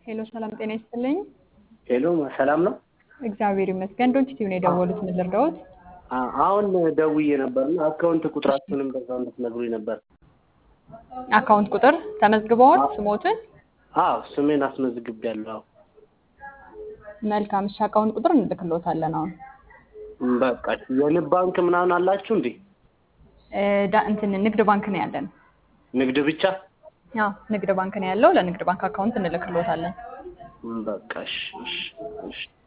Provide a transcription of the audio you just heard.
ሄሎ ሰላም ጤና ይስጥልኝ። ሄሎ ሰላም ነው? እግዚአብሔር ይመስገን። ዶንት ቲቪ ነው የደወሉት። ምን ልርዳዎት? አ- አሁን ደውዬ ነበርና አካውንት ቁጥራችሁንም በዛው እንድትነግሩኝ ነበር። አካውንት ቁጥር ተመዝግበዋል? ስሞትን? አዎ ስሜን አስመዝግቤያለሁ። አዎ መልካም። እሺ አካውንት ቁጥር እንልክልዎታለን። አሁን እም፣ በቃ የንብ ባንክ ምናምን አላችሁ እንዴ? እ፣ ዳ- እንትን ንግድ ባንክ ነው ያለን። ንግድ ብቻ? አዎ ንግድ ባንክ ነው ያለው። ለንግድ ባንክ አካውንት እንልክልዎታለን። እም፣ በቃ እሺ፣ እሺ፣ እሺ።